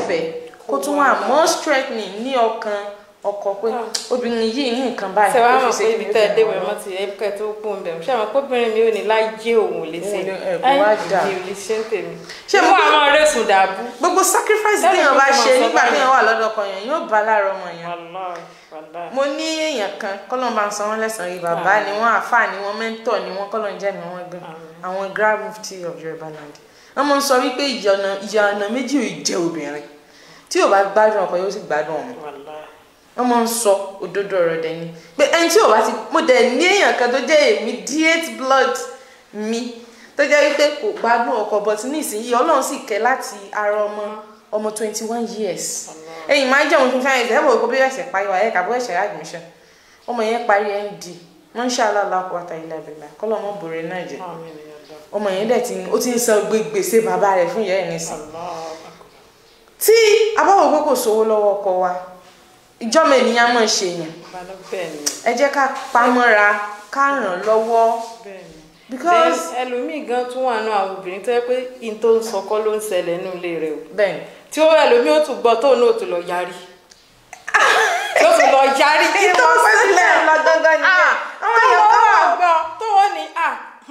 fẹ́ kó tún wà more strengthening ní ọkàn ọkọ pé obìnrin yìí ní nǹkan báyìí ṣe wàá ó mọ̀ fi pé ṣe ibi kí tẹ́ ẹ ní dé ó fi wẹ̀ ràn mọ́ ti ẹ̀kẹ́ tó kú ń bẹ̀ ṣé àwọn kóbìnrin mi ò ní láyé òun ò lè ṣe Òun ò lè- ẹ̀, kò wá dà. mi ò lè ṣe ń tèmi Ṣé ṣé mo mo gbé- àwọn ọ̀rẹ́ sùn dàbú. gbogbo sacrifice Tẹ́lẹ̀ téèyàn mi bá ti máa ṣe sọ nígbà báyìí. téèyàn wà lọ́dọ̀ ọkọ yẹn yóò bá lára ọmọ yẹn wàláì wàláì. mo ní èèyàn kan kọ́lọ́n bá ń san wọ́n lẹ́sàn-án yìí bàbá ni wọ́n àáfàá ni wọ́n mẹ́ńtọ̀ ni wọ́n kọ́lọ́n jẹ́ mi wọ́n gan àwọn grand mufti of Yorùbá land wọ́n mọ̀ ń sọ wípé ìyà ọ̀nà- ìyà ọ̀nà méjì ò jẹ́ obìnrin tí ò bá gbádùn ọkọ yóò sì gbádùn ọmọ wàláì. wọ́n mọ̀ ń sọ òdodo ọ̀rọ̀ dẹ̀ ni pé ẹni tí ò bá ti mo dẹ̀ ní èèyàn kan tó jẹ́ immediate blood mi tó jẹ́ wípé kò gbádùn ọkọ but nísìnyí Ọlọ́run sì kẹ́ láti ara ọmọ ọmọ twenty one years ẹ̀yìn máa ń jẹun fún fáyẹn ẹ̀sẹ̀ ẹ̀bùn bí ẹ̀sẹ̀ parí wa ẹ̀ka bó ẹ̀sẹ̀ admission ọmọ yẹn parí nd Masha Allah la quwwata illa billah kọ́lọ́ ọmọ bòrè náà jẹ Àmín ya Allah. ọmọ yẹn dẹ̀ ti ó ti ń san gbé gbèsè bàbá rẹ̀ fún ìyá ẹ̀ nísìn Allah. tí abáwọ̀ pé kò sówó lọ́wọ́ ọkọ wa ìjọ́mọ ènìyàn mọ̀ ṣe yẹn Ìbàdàn bẹ́ẹ̀ ni ẹ jẹ́ ká pamọ́ra ká ràn lọ́wọ́ bẹ́ẹ̀ ni. because Then ẹlòmíì gan tún wà nù àwọn obìnrin tó yẹ pé in tó ń sọkọ́ ló ń ṣẹlẹ̀ nínú ilé rẹ̀ o bẹ́ẹ̀ ni tí ó ẹlòmíì ó tún gbọ́ tóun náà tún lọ yarí tí ó tún lọ yarí kí tó wọ́n ń sílẹ̀ lọ gangan ni àwọn èèyàn tó kan wà wọ́n gbọ́ tó wọ́n ní à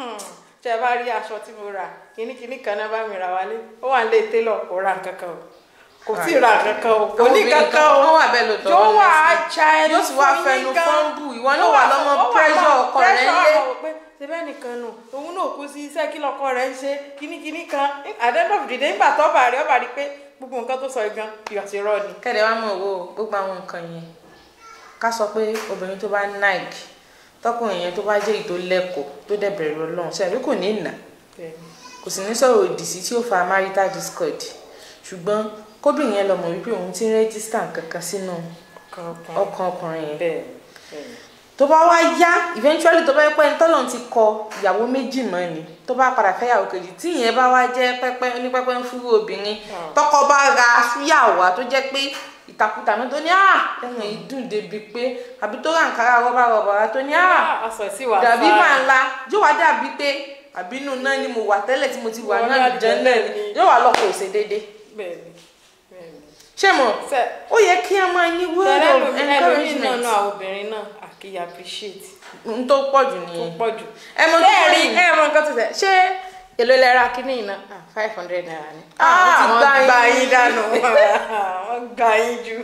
tẹ bá rí aṣọ tí mo rà kínníkínní kan náà bá mi rà wálé ó wà nílé télọ̀ kò ra nǹkan kan o kò tí ì ra nǹkan kan o kò ní nǹkan kan o wọ́n wà bẹ́ẹ̀ lóòótọ́ yóò wọ́n wà ní á sí. ja ẹnu yóò sì wá fún fẹnu yín gan. fọ́nbù ìwọ náà Yóò wà wá- lọ́mọ ó wà pressure máa ọkọ rẹ̀ pressure yé ọkọ pé ṣebẹ́ nìkan nù òun náà kú sí iṣẹ́ kí lọkọ rẹ̀ ń ṣe kínníkínní kan àdéhùn òdìdé nígbà tó bá rí ọba rí pé gbogbo nǹkan tó sọ gan ìyọ̀sí rọ ni. kẹ́lẹ́ wá mọ̀ wo gbogbo àwọn nǹkan yẹn ká sọ pé obìnrin tó bá nike tọkùnrin yẹn tó bá jẹ́ èyí tó lẹ́kọ̀ọ́ tó dẹ̀ bẹ̀rù Ọlọ́run ṣe kò ní ìnà kò sì ní sọ̀rọ̀ òdì sí tí ó fa marital discord ṣùgbọ́n kóbìnrin yẹn lọ mọ̀ wípé òun ti ń rẹ́gísítà kankan sínú ọkàn ọkùnrin yẹn bẹ́ẹ̀ bẹ́ẹ̀ tó bá wá yá eventually tó bá yẹ pé ẹni tọ́lọ́run ti kọ ìyàwó méjì mọ́ ni tó bá padà fẹ́ yàwó kejì tí ìyẹn bá wá jẹ́ pẹ́pẹ́ ní pẹ́pẹ́ ń fúrú obìnrin tọkọ bá ra súyàwó tó jẹ́ pé ìtàkùtà náà tó ní à ẹ̀wọ̀n yìí dùn débi pé àbí tó rà nkárá rọ́bà rọ́bà tó ní à aṣọ sí wà dàbí máa ńlá yóò wá dàbí pé àbínú náà ni mo wà tẹ́lẹ̀ tí mo ti wà Wọ́n náà ní jẹ́ náà ni yóò wá lọ́kọ̀ òsè déédéé bẹ́ẹ̀ ni bẹ́ẹ̀ ni. ṣé mo Ṣé ó yẹ kí a máa ní word tẹ́lẹ̀ of lómi ẹlòmíì náà encouragement náà àwọn obìnrin náà àkìyà appreciate n tó pọ̀ jù tó nìyẹn pọ̀ jù. ẹ mọ tó pọ̀ bẹ́ẹ̀ rí jù ẹ mọ nǹkan tó ṣe ṣé èlò lẹ́ra kínní iná five hundred naira ni. Ah, wọ́n gbá ti gbá yín. yín dànù wọ́n gbá yín jù.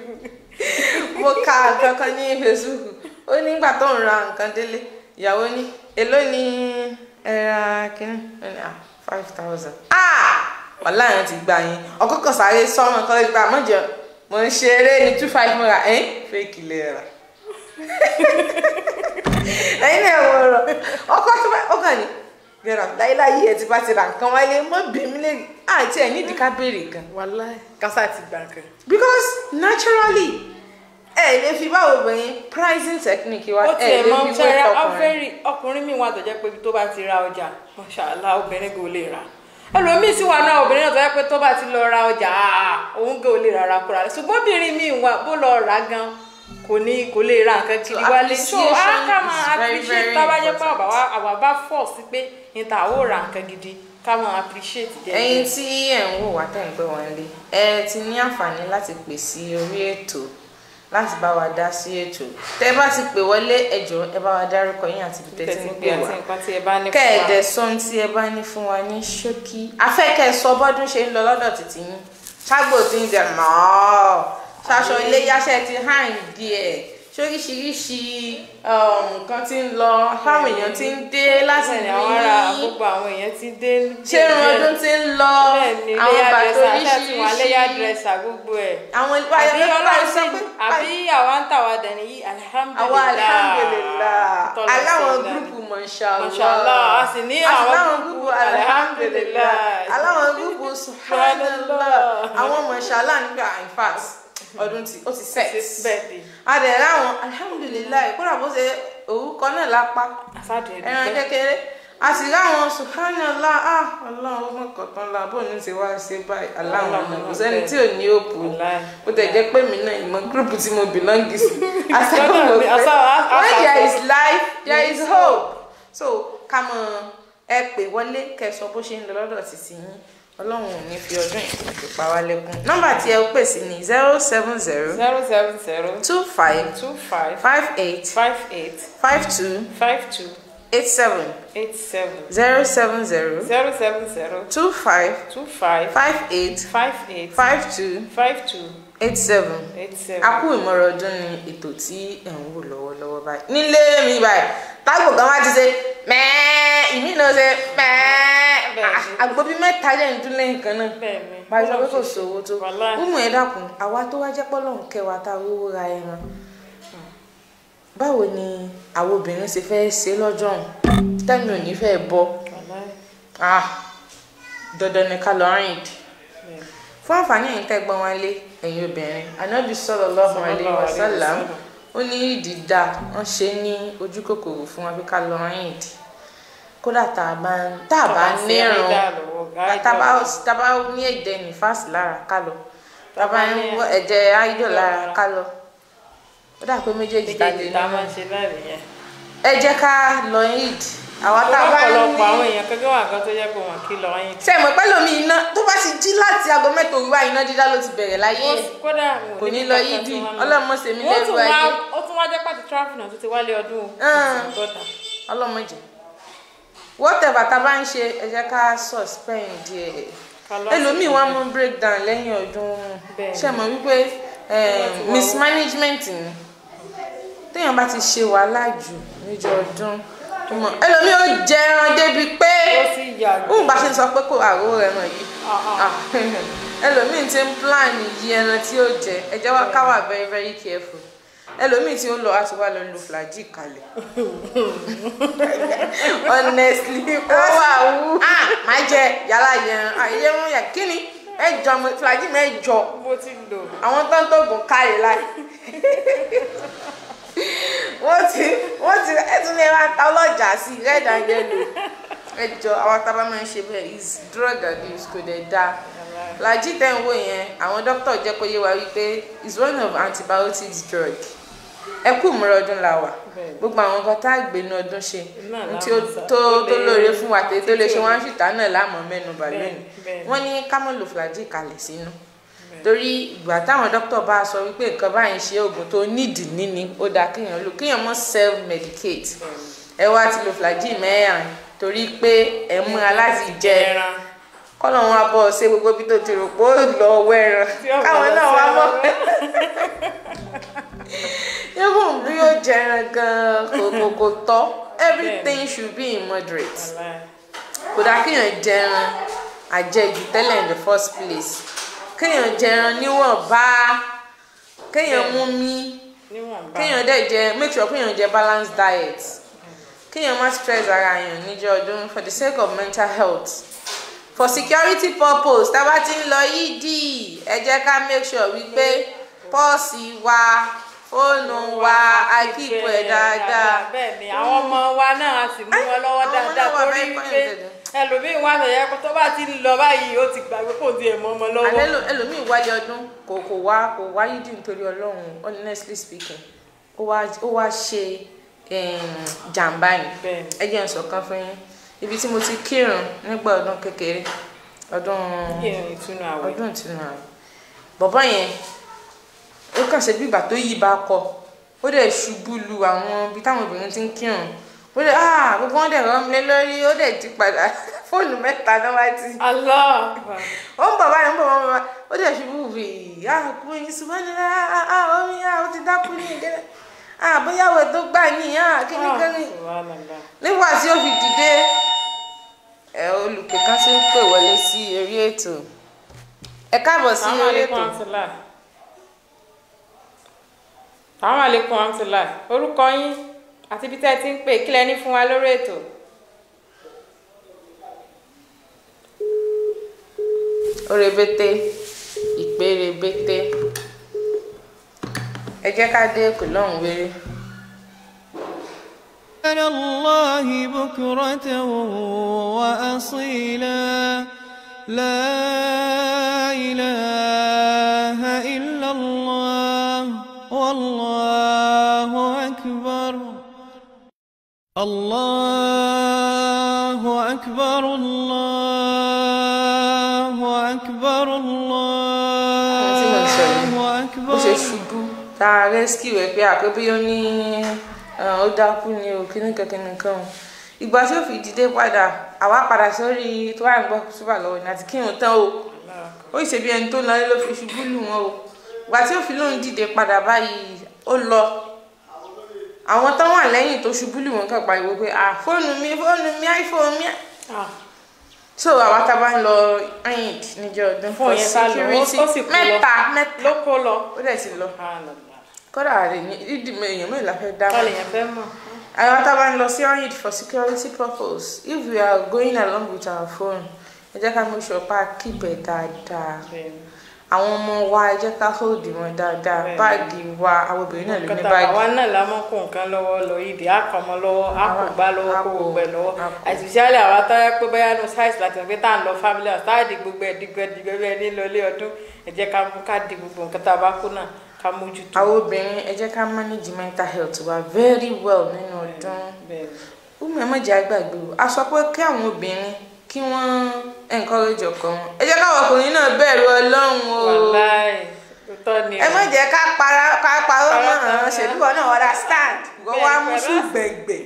mo ka nǹkan kan ní facebook ó nígbà tó ń ra nǹkan délé ìyàwó ní èló ni ẹ ra kínní ó ní ah five thousand ah wàhálà yẹn ti gbà yín ọkọ kan sáré sọmọ kan gba mọjọ mo ń ṣe eré ní two five mo ra ẹ fake lè rà ẹyin náà wọ ọ̀rọ̀ ọkọ tó bá ọkàn ní gbẹrọ láyéláyé ẹ ti bá ti ra nǹkan wáyé mọ bí mi lè àti ẹ nídìí ká béèrè gan wàláì kásá ti gbà kan. because naturally ẹ lè fi báwo obìnrin pricing technique wa ó ẹ tiẹ̀ lè mọ fi wé ṣẹ́ra tọkùnrin ọ́fẹ́rì ọkùnrin mi wà tó jẹ́ pé ibi tó bá ti ra ọjà mọ̀ṣálá obìnrin kò lè rà ẹlòmíì sì wà náà obìnrin náà tó jẹ́ pé tó bá ti lọ ra ọjà àà, òun kò lè rà kúrà rẹ̀ ṣùgbọ́n obìnrin mi wà bó lọ rà gan kò ní kò lè ra nǹkan kiri So wálé so á appreciation ká is máa very, appreciate very tá a bá jẹ́ pé important. àwa wá- àwa bá fọ̀ sí pé níta ó ra nǹkan gidi ká máa appreciate jẹ́ ẹ̀yin tí ẹ ń wò wá tẹ̀ ń pẹ́ wọn lé ẹ ti ní àǹfààní láti pè sí orí ètò láti bá wa dá sí ètò tẹ bá ti pè wọlé ẹ jọ̀ọ́ ẹ bá wa dárúkọ yín àti ibi tẹ́ ti tẹ̀sí ń pé pè àti wá nǹkan tí ẹ bá ní fún wa. kẹ́ẹ̀dẹ̀ sọ ohun tí ẹ bá ní fún wa ní ṣókí afẹ́kẹ́ sọ bọ́dún ṣe ń lọ lọ́dọ̀ títí yín ṣágbó tí ń jẹ mọ́ ṣaṣọ ilé yáṣẹ́ ti hàn díẹ̀ ṣoríṣiríṣi um, nǹkan tí ń lọ táwọn èèyàn ti ń dé láti bẹ́ẹ̀ ni rí àwọn ará gbogbo àwọn èèyàn ti dé ṣé irun ọdún ti ń lọ bẹ́ẹ̀ ni àwọn léyà bàtà dírẹ́sà àti àwọn léyà oríṣiríṣi dírẹ́sà gbogbo ẹ̀ àwọn àbí ayọ̀dẹ́ ọlọ́run sọ sì pé àbí àwa ń tàwa dẹ̀ni yìí àwa alihamudulilayi alhamdulillah Tọ́lá aláwọn sí gúrùpù mashallah Mashallah, a sì ní A sì àwọn láwọn gúrùpù gúrùpù alhamdulillah alhamdulillah. aláwọn gúrùpù subhanallah àwọn mashallah nígbà in fact ọdún tí ó ti set bẹ́ẹ̀ ni adẹ̀ láwọn alhamdulillah kódà bó ṣe orúkọ náà lápá asáde ẹran ẹ̀dùnkẹ́ kékeré a sì láwọn subhanallah ah ọlọ́run ó mọ̀ kọ̀ọ̀kan la bó ní ti wá ṣe báyìí aláwọn ọmọ kò sẹ́ni tí ò ní òpó Wallahi. ó tẹ̀ jẹ́ pé mi náà ìmọ̀ gúrùpù tí mo belong sí Lọ́dọ̀ asáwọn mi, pé asa- a- a- when there a- is life there is Yes. hope so ká mọ ẹ pè wọlé kẹsọ bó ṣe ń lọ lọ́dọ̀ títí yín ọlọ́run ò ní fi ọdún yìí fi pa wá lẹ́kún nọ́mbà tí ẹ ó pè sí ní zero seven zero zero seven zero two five two five five eight five eight five two five two eight seven eight seven zero seven zero zero seven zero two five two five five eight five eight five two five two eight seven eight seven. a kú ìmọ̀ràn ọdún ni ètò tí ẹ̀ ń wò lọ́wọ́lọ́wọ́ báyìí nílé mi báyìí tágbò kan wá ti ṣe mẹ́ẹ́ ìmí náà ṣe mẹ́ẹ́ Bẹ́ẹ̀ni. àgbo bíi mẹ́ta jẹ́ ń dún lẹ́yìn kan náà bẹ́ẹ̀ni báyìí sọ pé kò sówó tó Wàláhì. mímú ẹ dákun àwa tó wá jẹ́ pọ́lọ́hún kẹwàá tá a rówó ra ẹran báwo ni àwọn obìnrin ṣe fẹ́ ṣe lọ́jọ́ ọ̀hún tẹ́mi ò ní fẹ́ bọ́ Wàláhì. ah dandan ni ká lọ rìn dì Bẹ́ẹ̀ni. fún àǹfààní ẹ̀yin tẹ́gbọ́n wa lé ẹ̀yin obìnrin anábì sallallahu alaihi wasallam ó ní ìdí dá wọ́n ṣe ní ojú kòkòrò fún wa pé ká lọ rìn ìdí kódà tá a bá ń tá a bá nírun tá a bá tá a bá ní ẹ̀jẹ̀ nífàsì lára ká lọ tá a bá ń wọ ẹ̀jẹ̀ áídọ̀ lára ká lọ ó dà pé méjèèjì tá a lè méjèèjì tá a máa ní ń ṣe láì nìyẹn. ẹ jẹ́ ká lọ ìdí àwa tá a bá ń ọ̀pọ̀lọpọ̀ àwọn ní èèyàn kẹ́kẹ́ wà kan tó jẹ́ pé wọ́n kí lọ yín. ṣe mọ̀ pẹ́ lómi iná tó bá ti jí láti aago mẹ́ta òwúrọ̀ iná dídá ló ti bẹ̀rẹ̀ láyé ẹ̀. kódà wọn ò kò ní níbi lọ kankan yídì tí wọ́n lọ. ọlọ́mọ sèmi wọ́n lẹ́rù tún wá ayé ó tún wá jẹ́ pàtó tráfì náà tó ti wálé ọdún o. Ah. gọ́tà. ọlọ́mọdé whatever tá a bá ń ṣe ẹ jẹ́ ká suspend díẹ̀ Ká lọ ẹlòmíì sí wá ìdí. mú breakdown lẹ́yìn ọdún Bẹ́ẹ̀ni. ṣe mọ̀ wípé eh, Wọ́n ti wá mismanagement ni téèyàn bá ti ṣe wàhálà jù níjọ ọdún ó mọ̀ ẹlòmíì ó jẹ ẹran débi pé ó sì yàgò. òun bá ṣe ń sọ pé kò àrò ẹran yìí Ah, ah. Ah, ẹlòmíì ti ń plan yí ẹran tí ó jẹ ẹ jẹ́ wá ká wà very very careful ẹlòmíì tí ó lọ á ti wá lọ lu flagy kalẹ̀ honestly ó wà wú ah má jẹ yàrá yẹn àyè ń yà kí ni mẹ́jọ mo- flagy mẹ́jọ bó ti lò. àwọn tó ń tóògùn káyè láì wọ́n ti wọ́n ti ẹtún lè máa ta ọlọ́jà sí red and yellow ẹjọ àwọn tábà máa ń ṣe bẹ́ẹ̀ is drug abuse kò dẹ̀ dáa làjí tẹ̀ ń wò yẹn àwọn dókítà jẹ́ kó yé wa wípé is one of antibiotics drug ẹ kú ìmúra ọdún la wà Bẹ́ẹ̀ni. gbogbo àwọn nǹkan tá a gbé ní ọdún ṣe Náà ohun la tí ó mọ̀ sá. tó Tó tó lè- lóore fún wa tètè tó lè tí ṣe ò- wọn á ṣìtá náà láàmú mẹ́nu bà Bẹ́ẹ̀ni, lónìí bẹ́ẹ̀ni. wọ́n ní ká mọ̀ lò flagy kalẹ̀ sínú torí ìgbà táwọn dókítà bá sọ wípé nǹkan báyìí ṣe oògùn tó nídìí níní ó dáa kéèyàn lò kéèyàn mọ́ self medicate ẹ wá ti lo flagy mẹ́rin torí pé ẹ múra láti jẹ ẹran. kọ́nà wọn bọ̀ ṣe gbogbo bí tó ti rò pé ó lọ wẹ́ran Tí ó káwọn bọ̀ náà wá mọ́ sẹ́ran. even bí ó jẹran gan kò kò kò tọ́ everything should be in moderate Wàláhì. kò dáa kéèyàn jẹran àjẹjù tẹ́lẹ̀ in the first place kéèyàn jẹran níwọ̀nba kéèyàn mú mi níwọ̀nba. kéèyàn dẹ̀ jẹ make sure kéèyàn jẹ balanced diet kéèyàn má stress ara yàn níjọ́ ọdún for the sake of mental health for security purpose tá a bá ti ń lọ yídì ẹ jẹ́ ká make sure wípé pọ́ọ̀sì wa fóònù wa akíkù ẹ̀ dáadáa bẹ́ẹ̀ ni àwọn ọmọ wa náà a sì mú wọn lọ́wọ́ àwọn ọmọ dáadáa náà wà torí very wípé pointed. ẹlòmíín wà sọ̀yẹ́ pé tó bá ti ń lọ báyìí ó ti gbàgbé kò tiẹ̀ mọ́ ọmọ lọ́wọ́. alẹ́ lò- ẹlòmíì wáyé ọdún kò kò wá kò wá yídì nítorí ọlọ́run honestly speaking ó wá ó wá ṣe em, jàǹbá yìí Bẹ́ẹ̀ni. ẹ jẹ́ n sọ kan fún yín ibi tí mo ti kírun nígbà ọdún kékeré ọdún Ìrìn ìtúnu àwẹ̀. ọdún ìtùnú àwẹ̀ bọ̀bọ́ yẹn ó kàn ṣe bí ìgbà tó yí bá kọ ó dẹ̀ ṣubú lu àwọn ibi táwọn obìnrin ti ń kírun ó dẹ̀ ah gbogbo wọn dẹ̀ rán mi lé lórí ó dẹ̀ jí padà fóònù mẹ́ta náà wá ti Allah. ó ń bọ̀ báyìí ó ń bọ̀ wọ́n bọ̀ ó dẹ̀ ṣubú wì í àkú yín ṣùgbọ́n omi ah, ó ti dákú ní ìdílé ah bóyá wẹ̀ tó gbà yín ah kíní kíní Subhanallah. nígbà tí ó fi dìde ẹ olùpè kan ṣe ń pè wọlé sí orí ètò ẹ káàbọ̀ sí Assalamu orí alaikum ètò warahmatullah. Assalamu alaikum warahmatullah. orúkọ yín àti ibi tẹ́ ẹ ti ń pè kí lẹ ní fún wa lórí ètò. orebete ìpérebete ẹ jẹ́ ká dé kò lọ́hùn wéré. على الله بكرة وأصيلا لا إله إلا الله والله أكبر الله أكبر الله bó ṣe أكبر ṣubú tá a rescue ẹ pé àpébí ó ní ó dákú ni o kíní kankan nìkan o ìgbà tí ó fi dìde padà àwa padà sórí tó wà ń gbọ́ súpà lọ́wọ́ ní àti kírun tán o ó ṣe bí ẹni tó lọlé ló fi ṣubú lù wọ́n o ìgbà tí ó fi lóun dìde padà báyìí ó lọ àwọn tán wà lẹ́yìn tó ṣubú lù wọ́n kàn pariwo pé ah fóònù mi fóònù mi iphone mi so àwa tá a bá ń lọ eid níjọ́ ọdún Fún yẹn sá lọ, ó- ó sì kú lọ. mẹ́ta mẹ́ta ló kó lọ. ó dẹ̀ ti lọ kódà rẹ̀ ní ìdí èèyàn mélòó la fẹ́ dá báwo lèèyàn fẹ́ mọ̀. àwọn tá a bá ń lọ sí eid for security purpose if we are going along with our phone ẹ jẹ́ ká make sure pa keep ẹ̀ dáadáa àwọn ọmọ wa ẹ jẹ́ ká hold wọn dáadáa Bẹ́ẹ̀ni. báàgì wa àwọn obìnrin náà ló ní kọta báàgì àwa náà la mọ kó nǹkan lọ́wọ́ lọ ìdí àkọmọ lọ́wọ́ àkùgbá lọ́wọ́ kó Àpò- gbogbo ẹ lọ́wọ́ àpò. àtìsíálẹ àwa tó yẹ pé bóyá ní sáìsì láti ọgbẹ tá à ń lọ family house táà di gbogbo ẹ dìgbẹ dìgbẹ bẹ́ẹ̀ ní lọlé ọdún ẹ jẹ́ ká mú ká di gbogbo nǹkan tá a bá kó náà ká mójútó. àwọn obìnrin ẹ jẹ́ ká manage mental health wa very well nínú ọdún Bẹ́ẹ̀ni. ọmọ ẹ má jẹ́ àgbàgbé o a sọ pé kí àwọn obìnrin kí wọ́n encourage ọkọ wọn ẹ jẹ́ káwọn ọkùnrin náà bẹ̀rù ọlọ́run o wàláì òótọ́ ni ẹ má jẹ́ ká para ká parọ́ mọ́ Parọ́ àwọn mọ́. ṣèlú wọn náà understand ìwọ wa mú Bẹ́ẹ̀ni, sùn gbẹ̀gbẹ̀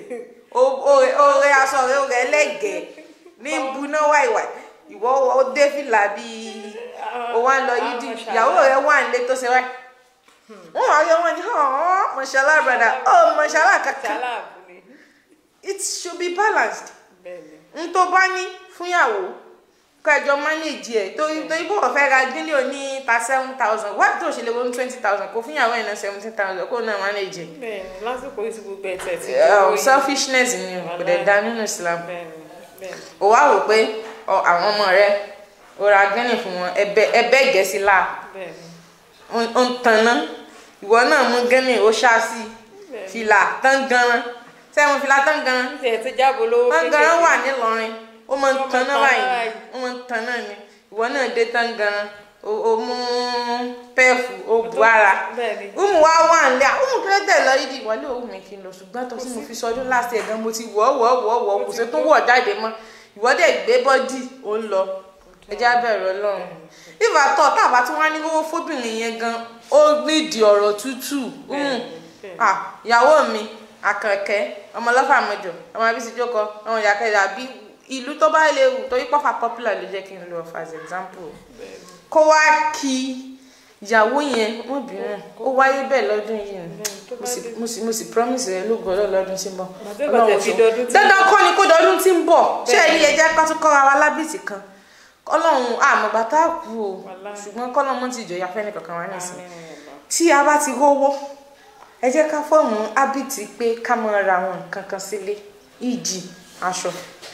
oore aṣọ rẹ oore ẹlẹ́gẹ̀ẹ́ ní buná wáìwáì ìwọ ó dé fìlà bíi ó wá ń lọ yídì ìyàwó rẹ wà nílé tó ṣe wáyé wọn wá yọ wọn ní hàn mọṣálá brada ó mọṣálá kankan ṣaláàbù ni. it should be balanced bẹ́ẹ̀ni. n tó bá ní fúnyàwó kẹjọ manage ẹ torí torí bó fẹ́ ra gílì òní ta seven thousand wá tó ṣe lè wọ́n twenty thousand kó fúnyàwó ẹ̀ ná seventeen thousand kó náà manage ẹ. bẹ́ẹ̀ni lásìkò yìí ti gbogbo ẹ̀ tẹ̀ ti Uh, selfishness ni o, kò dẹ̀ da nínú Islam bẹ́ẹ̀ni bẹ́ẹ̀ni. o wá wò pé ọ, àwọn ọmọ rẹ o ra gílì fún wọn ẹbẹ ẹbẹ gẹ̀ẹ́sì la bẹ́ẹ̀ni. ó ń tanná ìwọ náà mú gílì ó ṣá sí Bẹ́ẹ̀ni. fìlà tán ganan sẹ́wọ̀n fìlà tán ganan tẹ̀ ti jábọ̀ lówó tangaran wà nílọrin ó máa ń Ó máa ń tanná tanná báyìí báyìí. ó máa ń tanná ni ìwọ náà dé tangaran o o mú pẹ́ẹ̀fù o bu ara bẹ́ẹ̀ni. umu wa wà nílẹ̀ à umu kílẹ̀ tẹ̀ lọ yídi ìwọlé òun mi kì í lọ ṣùgbọ́n tó tí mo fi sọdún láti ẹ̀gán mo ti wọ̀ wọ̀ wọ̀ wọ̀ kò sí tó wọ̀ jáde mọ́ ìwọ dẹ̀ gbé bọ́dì ó ń lọ ẹjẹ́ abẹ́rẹ́ ọlọ́run ìfà tọ̀ tábà tí wọ́n á ní owó fóbìnrin yẹn gan ó nídìí ọ̀rọ̀ tútù Bẹ́ẹ̀ni, Mm. bẹ́ẹ̀ni. Ah, ìyàwó mi àkànkẹ́ ọmọ ọlọ́fà mẹ́jọ ọmọ abisi jókòó ọmọ ìyàkẹ́ àbí ìlú tó bá lè wù torí pọ́fà popular ló jẹ́ kí n lọ for as example kó wá kí ìyàwó yẹn wọ́n bínú ó wáyé bẹ́ẹ̀ lọ́dún yìí ni tó mo bá sì- dé. mo sì mo sì promise rẹ ló gbọ́dọ̀ lọ́dún tí ń bọ̀ Màtí ìgbà tẹ̀ fi ṣeun. dọdún tí ń dandan kọ́ ni kó dọdún tí ń bọ̀ ṣé Bẹ́ẹ̀ ẹ̀rí ni. ẹja ká tún kọ́ra wa lábìtì kan ọlọ́run àmọ̀gbà tá a kú o Wàláhì. ṣùgbọ́n kọ́lọ́run mọ́ ti jọ̀yà fẹ́ni kankan wá nísìn Àmín Allah. tí a bá ti rówó ẹ jẹ́ ká fọ́ọ̀mù ábìtì pé ká máa ra àwọn nǹkan kan sílé ìjì aṣọ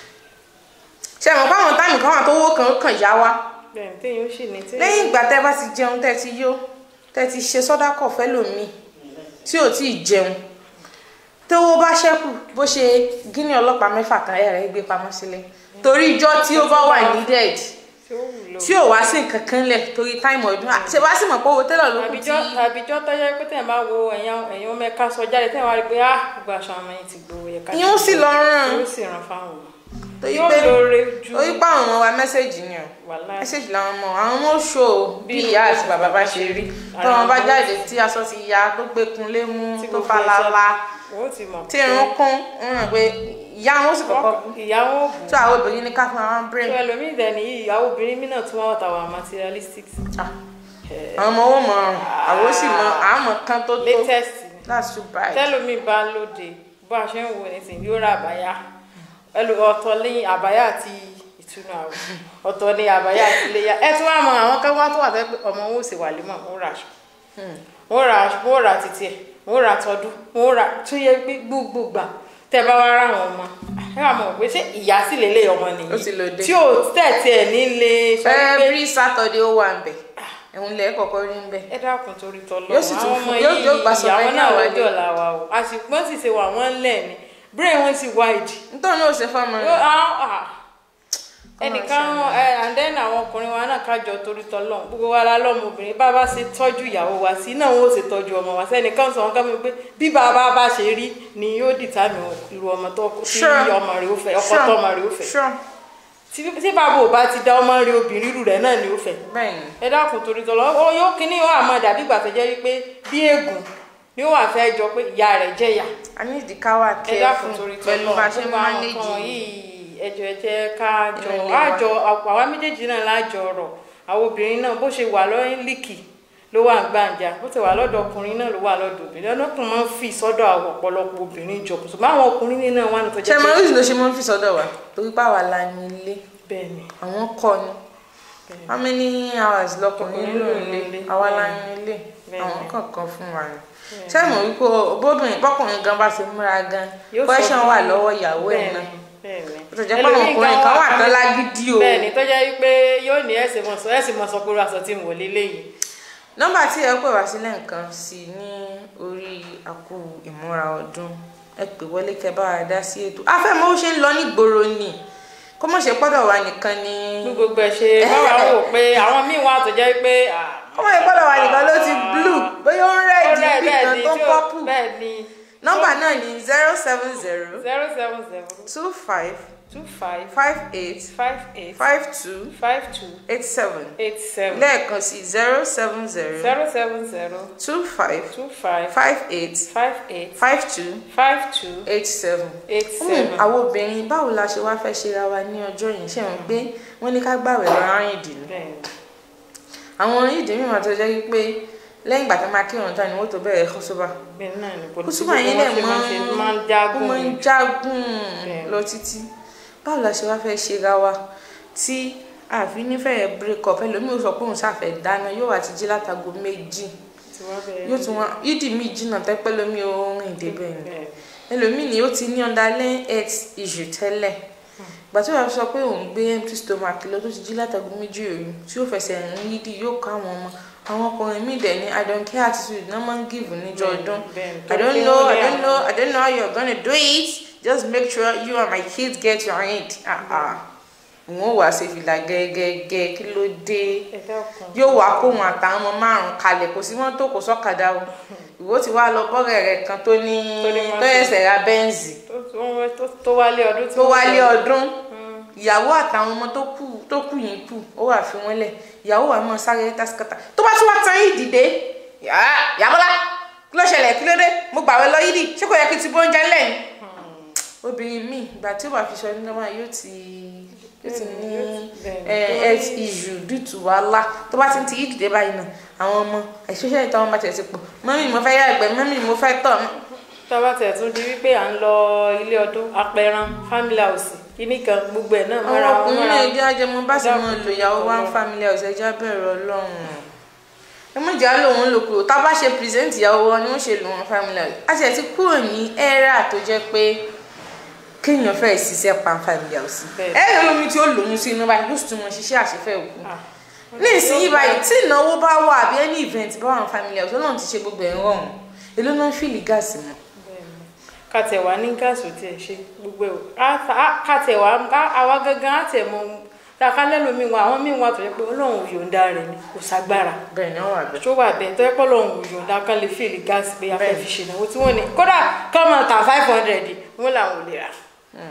ṣe mọ̀ fáwọn táìmù kan wà tó owó kan ó kàn yá wa bẹ́ẹ̀ni téèyàn ó sì ní téèyàn. lẹ́yìn ìgbà tẹ́ bá ti jẹun tẹ́ ti yó tẹ́ ti ṣe sọ́dákọ̀ fẹ́lòmíì tí ò tí ì jẹun tówó bá ṣẹ́kù bó ṣe gíní ọlọ́pàá mẹ́fà kan ẹ̀ rẹ̀ gbé pamọ́ sílé torí ijọ́ tí ó bá wà needed tí ó wúlò. tí ò wá sí nǹkan kan lẹ̀ torí táìmù ọdún àti ṣe wá sì mọ̀ pé owó tẹ́lọ̀ ló kù tí àbíjọ́ àbíjọ́ tọ́jọ́ pé tẹ̀ máa wo ẹ̀yàn ẹ̀yàn mẹ́ka sọ jáde tẹ̀ wá rí pé ah gbogbo aṣọ àwọn yẹn ti gbowó yẹ ká. Ìyẹn ó sì lọ rán. yóò sì ràn fáwọn ọmọ. torí yóò pé lóore ju torí pé àwọn ọmọ wa mẹ́sẹ̀gì ni o wàhálà mẹ́sẹ̀gì làwọn ọmọ àwọn ọmọ ó ṣò ó bí Bí ìyá àti bàbá bá ṣe rí Ara tọ́wọ́n bá wọn. jáde tí aṣọ ti ya tó gbẹkun lé mú tí tó gbogbo falala ẹ̀ṣẹ̀- wọ́n ti mọ̀ tí irun kún ń rìn pé ìyá wọn ó sì kọ́kọ́ bú ìyàwó bù tó àwọn obìnrin ní ká fún àwọn brain tó ẹlòmíì dẹni yìí ìyàwó obìnrin mi náà tún wá ọ̀tà wà materialistic Ah, àwọn ọmọ owó mọ ọrùn àwọn ó sì mọ àmọ kan tó tó latest ni that's too bad tẹlomi bá lóde bó a ṣe ń wo nísìnyí yóò ra àbáyá ẹlò ọ̀tọ̀ ní àbáyá àti ìtúnu àwọ̀ ọ̀tọ̀ ní àbáyá àti iléyà ẹ tún wá mọ àwọn kan wá tó wà tẹ́ pé ọmọ wọn ò sì wà límọ̀ wọn rà aṣọ wọn rà aṣọ wọn rà títí ẹ wọn rà tọdún wọn rà tó yẹ pé gbogbo gbà tẹ bá wá rà wọn ọmọ ẹ wà mọ pé ṣé ìyá sì lélẹ̀ ọmọ nìyí Ó ti lòdì. tí ò tẹ̀tí ẹ̀ nílé sọ pé every saturday ó wà ń bẹ ẹ̀hún lẹ̀ kọ̀ọ̀kan rí ń bẹ ẹ dákun torí tọlọ Yóò sì tún àwọn ọmọ fún- yóò- yìí yóò gbà sọ ìyàwó fẹ́ ní náà àwọn lọ́jọ́ ilé. ọ̀la wa o àsìkò sì ṣe wà wọ́n lẹ̀ ni brain wọn sì wide nítorí náà ó ṣe fọ́ọ̀mù Yóò- rẹ̀ ah, ah. ẹnìkan ẹ and then àwọn ọkùnrin wa náà kájọ torí tọlọ gbogbo wa la lọmọ obìnrin bá bá ṣe tọ́jú ìyàwó wa sí náà wọn ò ṣe tọ́jú ọmọ wa sẹ́nìkan sọ wọn ká mi pé bí bàbá bá ṣe rí ni yóò dìtàmì irú ọmọ tó tí Sure. ọmọ rẹ̀ ó fẹ́ ọkọ Sure. tó ọmọ rẹ̀ ó fẹ́ sure tí tí bàbá ò bá ti dá ọmọ rí obìnrin irú rẹ̀ náà ni ó fẹ́ bẹ́ẹ̀ ni ẹ dákun torí tọlọ ó yóò kíní ó àmọ́ dàbí ìgbà tó jẹ́ wípé bí ègùn ni ó wà fẹ́ jọ pé ìyá rẹ̀ jẹ̀yà a ní ìdí ká wà ẹ dákun kẹ́ẹ̀fù torí pẹ̀lú tọlọ bá a ṣe gbogbo àwọn mánéjì nǹkan yìí yìí ẹjọ ẹ jẹ́ ká jọ Ìrẹ̀lẹ̀ wa. àjọ àwa méjèèjì náà lájọ ọ̀rọ̀ àwọn obìnrin náà bó ṣe wà lọ́yìn líkì ló wà ń gbàǹjà bó ti wà lọ́dọ̀ ọkùnrin náà ló wà lọ́dọ̀ obìnrin ọlọ́kùnrin máa ń fi sọ́dọ̀ àwọn ọ̀pọ̀lọpọ̀ obìnrin jọ ṣùgbọ́n àwọn ọkùnrin náà wà ní tó ṣe jẹ́ mọ pé oríṣi ló ṣe mọ́ ń fi sọ́dọ̀ wa torí pàwọ́ la ní ilé bẹ́ẹ̀ ni àwọn kọ́ ni how many hours lọkùnrin Ọkùnrin ló ló ń ń lé lé. àwa la Bẹ́ẹ̀ ní ilé Bẹ́ẹ̀ àwọn ni. kọ̀ọ̀kan fún wa ni ṣé mo wípé bóbìnrin bọ́kùnrin gan bá ṣe múra gan Yóò sọ question fún- wà lọ́wọ́ ìyàwó ẹ̀ bẹ́ẹ̀ náà ni, bẹ́ẹ̀ ni. ó tó jẹ́ pé àwọn Ẹlòmíì ọkùnrin gan kan wà wà- tán lágídí o bẹ́ẹ̀ ni tó jẹ́ wípé yóò ní ẹ̀sìn mọ̀ sọ ẹ̀sìn mọ̀ sọ pé irú aṣọ tí mo lé léyìí nọ́mbà tí ẹ pè wá sílẹ̀ nǹkan sí ní orí àkó ìmúra ọdún ẹ pè wọlé kẹ́ bá wa dá sí ètò afẹ́mọ́ ó ṣe ń lọ nígboro ni kó mọ̀ ṣe pọ́dọ̀ wa nìkan ni bí gbogbo ẹ̀ ṣe báwa wò pé àwọn míì wà tó jẹ́ pé kó mọ̀ ṣe pọ́dọ̀ wa nìkan ló ti blue bóyá ó ń rẹ́ẹ̀dì bí kan tó ń pọ́pù bẹ́ẹ̀ ni nọ́mbà náà ni zero seven zero zero seven zero two five two five five eight five eight five two five two eight seven eight seven lẹ́ẹ̀kan sí zero seven zero zero seven zero two five two five five eight five eight five two five two eight seven. eight Hmm, seven. àwọn obìnrin báwo la ṣe wá fẹ́ ṣe ra wa ní ọjọ́ yìí ṣe ń gbé wọ́n ní ká gbàwẹ̀ lọ́rọ̀ ìdì ni bẹ́ẹ̀ ni àwọn ìdì mìíràn tó jẹ́ wípé lẹ́yìn ìgbà tó máa kírun tán ni wọ́n tó bẹ̀rẹ̀ kọ́sọ́bà bẹ́ẹ̀ náà ni kò sí kọ́sọ́bà gbogbo yẹn wọn lẹ̀ ṣe mọ́ máa ṣe máa ń ó jágùn máa ń ni. jágùn Bẹ́ẹ̀. lọ títí báwo la ṣe wá fẹ́ ṣe ra wa tí àfi nífẹ̀ẹ́ break up ẹlòmíì ó sọ pé òun ṣàfẹ́ dáná yóò wá ti jí látago méjì Tí wọ́n bẹ̀rẹ̀ yóò tún wá ìdì míì jìnnà tẹ́pẹ́ lómi ó rìn débẹ̀ ni bẹ́ẹ̀ ẹlòmíì ni ó ti ní underlying health issue tẹ́lẹ̀ ìgbà tí wàá sọ pé òun gbé empty stomach lọ tó ti jí látàgùn méjì òru tí yóò fẹsẹ̀ rìn yídì yóò ká àwọn ọmọ àwọn ọkùnrin míì dẹ̀ ní i don't care attitude náà máa ń give níjọ ọdún bẹ́ẹ̀ ni. i don't know i don't know i don't know how you're gonna do it just make sure you and my kids get your need ah ah òun ò wá ṣe fìlà gẹ́gẹ́gẹ́ kí ló dé ẹ dákun. yóò wá kóhun àtàwọn ọmọ márùn kalẹ̀ kò sí mọ́tò kò sọ́kadà o ìwọ ti wá lọ bọ́rẹ̀ rẹ̀ kan tó ní Tó ní mọ́tò. tó ẹsẹ̀ ra bẹ́ǹsì tó tó- tó- tó wálé ọdún tí tó wọ́n wálé sọ. ọdún ìyàwó àtàwọn ọmọ tó kù tó kù yìí kù ó wà fi wọn lẹ̀ ìyàwó wà mọ́ sáré tásíkàtà tó bá tún wá tán yìí dìde yàbọ́lá kí ló ṣẹlẹ̀ kí ló dé mo gbàwé lọ yìí dì ṣé kò yẹ kí n ti bó oúnjẹ lẹ́yìn obìnrin míì ìgbà tí ó bá fi sọ ní lọ́wọ́ yóò ti yóò ti ní Bẹ́ẹ̀ni. eh, health issue due to wàhálà tó bá ti ń ti yìí dìde báyìí náà àwọn ọmọ especially táwọn bá tẹ̀ sí pọ̀ mọ́mí mo fẹ́ yàgbẹ́ mọ́mí mo fẹ́ tọ̀ tábà tẹ̀ tún di wípé à ń lọ ilé ọdún apẹran family house kíní kan gbogbo ẹ̀ náà àwọn mọ́ra wọn ọkùnrin mọ́ra náà wọn. jẹ́ ajẹmọ bá sì mọ lò ìyàwó wa ń Ọlọ́run. family house ẹja bẹ̀rẹ̀ ọlọ́run ẹ mọ̀ ìjà lòun lò kúrò tá a bá ṣe present ìyàwó wọn ni wọ́n ṣe lò wọn family house a ṣe ti kúrò ní era tó jẹ́ pé kéèyàn fẹ́ ṣiṣẹ́ pa family house Bẹ́ẹ̀. ẹ yọ lómi tí ó lòun sí inú báyìí yóò sì tún mọ ṣiṣẹ́ àṣefẹ́ òkú Ah. ní ìsinyìí báyìí tí ìnáwó bá wà àbí any event bá wà ní family house ọlọ́run ti ṣe gbogbo ẹ̀ rọrùn èló náà ń fìlì gáàsì mọ́ Bẹ́ẹ̀ni. kàtẹ̀ wá ní gáàsì ò tiẹ̀ ṣe gbogbo ẹ̀ á- á- kàtẹ̀ wá á- àwa gangan á tẹ̀ mọ tàkà lẹ́nu mi wà àwọn míì wà tó yẹ pé ọlọ́run ò yọ̀ǹda rẹ̀ ni kò ságbára bẹ́ẹ̀ ni wọ́n wà bẹ́ẹ̀ tó wà bẹ́ẹ̀ tó yẹ pé ọlọ́run ò yọ̀ǹda kan lè fìlì gáàsì pé a fẹ́ Bẹ́ẹ̀ni. fi ṣe ìnáwó tí wọ́n ní kódà kọ́mọ ta five hundred wọ́n làwọn ò lè rà.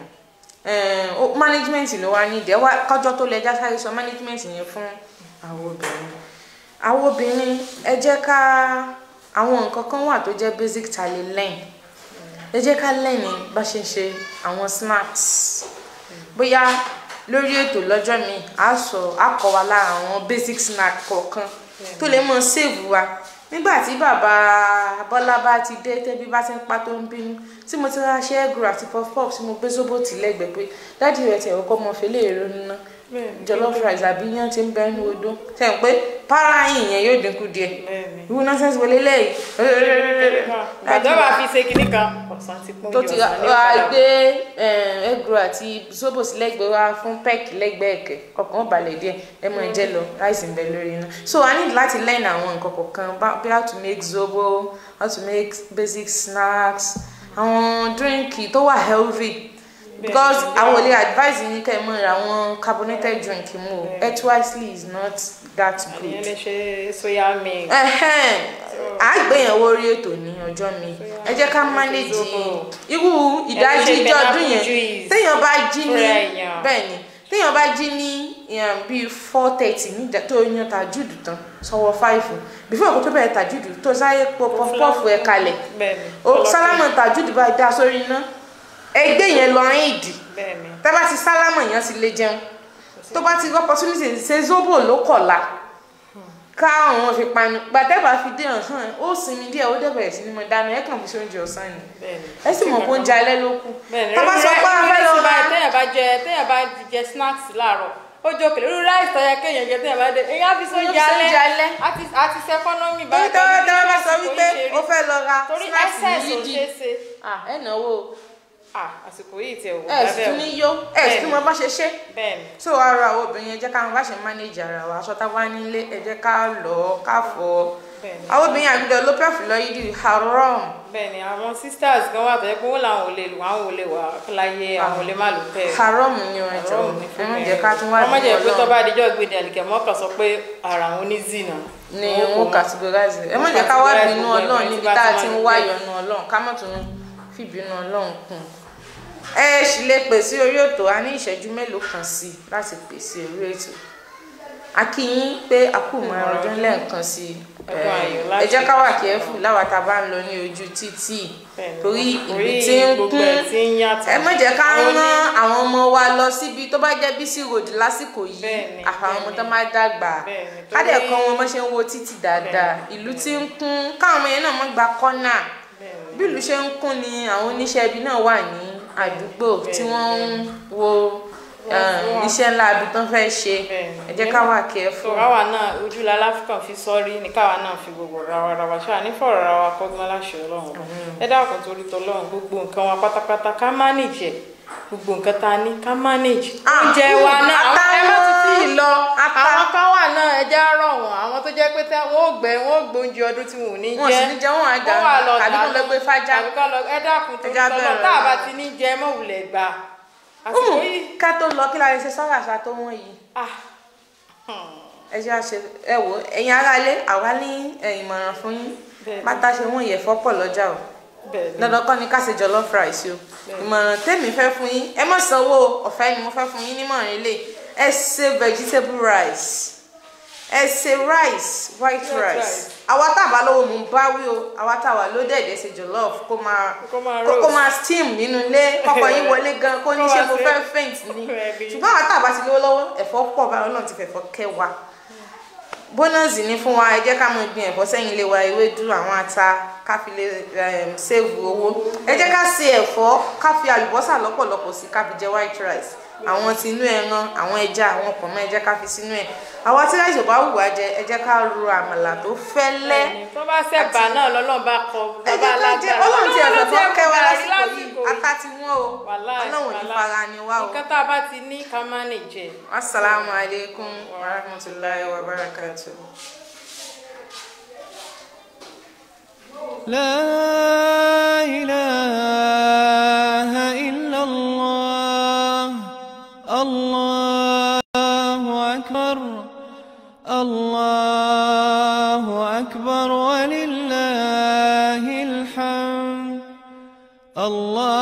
Eh, ó- management ló wá ní ìdẹ́wà kọjọ́ tó lẹ́jà sáré sọ management yẹn fún àwọn obìnrin àwọn obìnrin ẹ jẹ́ ká àwọn nǹkan kan wà tó jẹ́ basic ta lè learn ẹ jẹ́ ká learn ní bá ṣe ń ṣe àwọn snacks bóyá lórí ètò lọ́jọ́ mi á sọ á kọ́ wa lára àwọn basic snack kọ̀ọ̀kan tó lè mọ save wa nígbà tí bàbá Bọ́lá bá ti dé tẹ́bí bá ti ń pa tó ń bínú tí mo ti ra ṣe egg àti puff puff tí mo gbé sóbò tì lẹ́gbẹ̀ẹ́ pé dáàdi rẹ̀ tẹ̀ ọkọ mọ fẹlẹ́ èrò nínú Bẹ́ẹ̀ni. jollof rice àbí yán ti ń bẹ nínú odó tẹ̀ ń pé para yìí yẹn yóò dínkù díẹ̀ Bẹ́ẹ̀ni. ìwú nọ́sẹ̀sì wọlé lẹ́yìn ìgbàdàn wà fi ṣe kinní kan ọ̀sán ti pọ́n tó jù ti ọ̀sán ní wá ìpadà gbé egg àti sóbò sí lẹ́gbẹ̀ẹ́ wá fún pẹ́ẹ̀kì lẹ́gbẹ̀ẹ́ ẹ̀kẹ́ ọkàn balẹ̀ díẹ̀ ẹ mọ̀ jẹ́ lọ ráìsì ń bẹ lórí iná so i need láti learn àwọn nǹkan kọ̀ọ̀kan bá- bí how to make zobo how to make basic snacks àwọn dírìnkì tó wà healthy because Bẹ́ẹ̀ni. àwọn ò lè advise yín kẹ́ ẹ mọ̀ ra àwọn carbonated drink mu o Bẹ́ẹ̀ni. ethwisely is not that ìyẹn good lè ṣe soya milk ẹhẹn àgbéyànwó orí ètò ní ọjọ́ mi ẹ jẹ́ ká manage Zobo. irú ìdájí ṣe ìjọ ọdún pineapple yẹn juice téèyàn bá jí ní fúnra èèyàn. bẹ́ẹ̀ ni téèyàn bá jí ní um, bíi four thirty níjà tó yan tajúdù tán sọwọ́ five before kó tó bẹ̀rẹ̀ tajúdù tó sáyé pọ pọfupọfu ẹ̀ kalẹ̀ bẹ́ẹ̀ni o sálámà tajúdù bá dá sórí iná ẹgbẹ́ yẹn lọ ìdì bẹ́ẹ̀ni tẹ́ bá ti sálámà yẹn ti lè jẹun tó bá ti rí opportunity ṣe zobo ló kọ̀la ká àwọn fi panu gbàtẹ́bà fi dé ọ̀hán ó sinmi díẹ̀ ó dẹ̀ bẹ̀rẹ̀ sí ni mo dáná ẹ̀ kàn fi ṣe oúnjẹ ọ̀sán ni bẹ́ẹ̀ni ẹ sì mọ̀ pé oúnjẹ alẹ́ ló kù bẹ́ẹ̀ni tá bá sọ pé a fẹ́ lọ ra téèyàn bá jẹ téèyàn bá jẹ snacks láàárọ̀ ó jẹ òkèlè irú ráìsì tó yẹ kéèyàn jẹ téèyàn bá dé èyàn á fi sóúnjẹ Èyàn á fi sóúnjẹ alẹ́. alẹ́ àti àti sẹkọnọmì torí tọ́wọ́ tọ́wọ́ bá sọ wípé ó fẹ́ lọ ra torí snacks excess ní ò yídì ṣeé ṣe ah ẹ náwó ah àsìkò yìí tiẹ̀ wò ẹ sì tún ní yó ẹ sì tún mọ bá ṣe ṣe bẹ́ẹ̀ni tó ara àwọn obìnrin ẹ jẹ́ ká bá ṣe manage ara wa aṣọ tá a bá nílé ẹ jẹ́ ká lọ ká fọ bẹ́ẹ̀ni àwọn obìnrin àgbẹ̀dẹ ló pẹ̀fù lọ yídì haram bẹ́ẹ̀ni àwọn sisters gan wà tó yẹ pé wọn làwọn ò lè lò àwọn ò lè wà láyé àwọn ò lè má lò tẹ haram ni wọn jọ ẹ má jẹ́ ká tún wá wọn má jẹ́ pé Ọlọ́run. tó bá dijọ́ gbé dàlíkẹ́ mọ́kàn sọ pé ara àwọn ní zina ni wọn categorize ẹ má jẹ́ ká wá bínú Ọlọ́run níbi tá a ti ń wá ìyọ́nú Ọlọ́run ká má tún fi bínú Ọlọ́run kún ẹ sì lè pè sí orí ètò a ní ìṣẹ́jú mélòó kan sí i láti pè sí orí ètò a kí yín pé a kù mọ ọdún lẹ́ẹ̀kan sí i Ọdún ayọ̀ ẹ láti jẹ́ ká wà kẹ́fù láwa tá a bá ń lọ ní ojú títì Bẹ́ẹ̀ni. torí Torí ìlú tí ń gbogbo kún ẹ̀ tí ń yàtọ̀. ẹ má jẹ́ ká Àwọn ní- rán àwọn ọmọ wa lọ síbi tó bá jẹ́ bísí road lásìkò yìí Bẹ́ẹ̀ni, àfàwọn ọmọ bẹ́ẹ̀ni. tó máa dàgbà Bẹ́ẹ̀ni, ká dẹ̀ torí- kọ́ wọn bó ṣe ń wo títì dáadáa ìlú tí ń kún káwọn ọmọ yẹn náà má gba kọ́nà Bẹ́ẹ̀ni. bí ìlú ṣe ń kún ni àwọn oníṣẹ́ ibi náà wà ní àdúgbò tí wọ́n ń wo um, iṣẹ́ ńlá ibi tó ń fẹ́ ṣe Bẹ́ẹ̀ni. ẹ jẹ́ ká wà kẹ́fù. so káwa náà ojú la láfíkàn fi sọrí ní káwa náà fi gbogbo rawa rawa ṣáà ní fọ̀rọ̀ rawa kọ́gbọ́n láṣẹ ọlọ́run ọba. ẹ dákun torí tọlọ́run gbogbo nǹkan wa pátápátá ká manage ẹ̀ gbogbo nǹkan tá a ní ká manage. Ah, oúnjẹ wa náà àwọn ẹ má ti tí ì lọ ata. àwọn kan wà náà ẹ já rọ̀ wọ́n àwọn tó jẹ́ pé tẹ́ wọ́n ò gbẹ wọ́n ò gbé oúnjẹ ọdún tí wọn ò ní jẹ wọn sì ní jẹ wọn àjà wọ́n wà lọ tàbí kó lọ gbé fájá tàbí kó lọ ẹ dákun torí Ẹja tọlọ́run bẹ̀rẹ̀ tá a bá rẹ̀. ti ní jẹ mọ́ wulẹ̀ gbà àsìkò Umu, yìí ká tó lọ kí la lè ṣe sọ́rọ̀ àṣà tó wọ́n yìí ah ẹ jẹ́ àṣẹ ẹ wò ẹ̀yin aráalé àwa ní ẹ, ìmọ̀ràn fún yín Bẹ́ẹ̀ni. bàtà ṣe wọ́n yẹ̀fọ́ pọ̀ lọ́jà o bẹ́ẹ̀ ni dandan kọ́ ni ká ṣe jollof rice o ìmọ̀ràn tèmi fẹ́ fún yín ẹ má sanwó ọ̀fẹ́ ni mo fẹ́ fún yín nímọ̀ràn ilé ẹ ṣe vegetable rice ẹ ṣe rice white White rice rice. àwa tá a bá lówó mú bá wí o àwa tá a wà ló dẹ̀dẹ̀ ṣe jollof kó máa Kó máa kó kó roast. máa steam nínú ilé kọ́kọ́ yín wọlé gan kó ní Kó ṣe wá mo sí- fẹ́ faint ni Ẹbí. ṣùgbọ́n àwa tá a bá ti lówó lọ́wọ́ ẹ̀fọ́ pọ̀ báyọ̀ náà ti fẹ̀fọ́ kẹ́ wa bónọ́ọ̀sì ni fún wa ẹ jẹ́ ká mọ gbin ẹ̀fọ́ sẹ́yìn ilé wa ewédú àwọn ata ká fi lè um, save owó ẹ jẹ́ ká ṣe ẹ̀fọ́ ká fi àlùbọ́sà lọ́pọ̀lọpọ̀ sí ká fi jẹ white rice àwọn tinú ẹran àwọn ẹja àwọn pọ̀nmọ́ ẹ jẹ́ ká fi sínú ẹ̀ àwọn tí láìsí ò bá wù wá jẹ ẹ jẹ́ ká ro àmàlà tó fẹ́lẹ́ tó bá sẹ́bà náà lọ́lọ́run bá kọ ẹ bàbá jẹ́ ká jẹ alágbára ọlọ́run tí ẹ̀fọ́ fọ́ kẹ́ wa gàrí lásìkò yìí ata ti wọ́n o Wàláì, ọlọ́run ní wàláì. fara ni wá o. nǹkan tá a bá ti ní ká má lè jẹ Assalamu alaikum wa rahmatullahi wa barakatuh. لا إله إلا الله الله أكبر الله أكبر ولله الحمد الله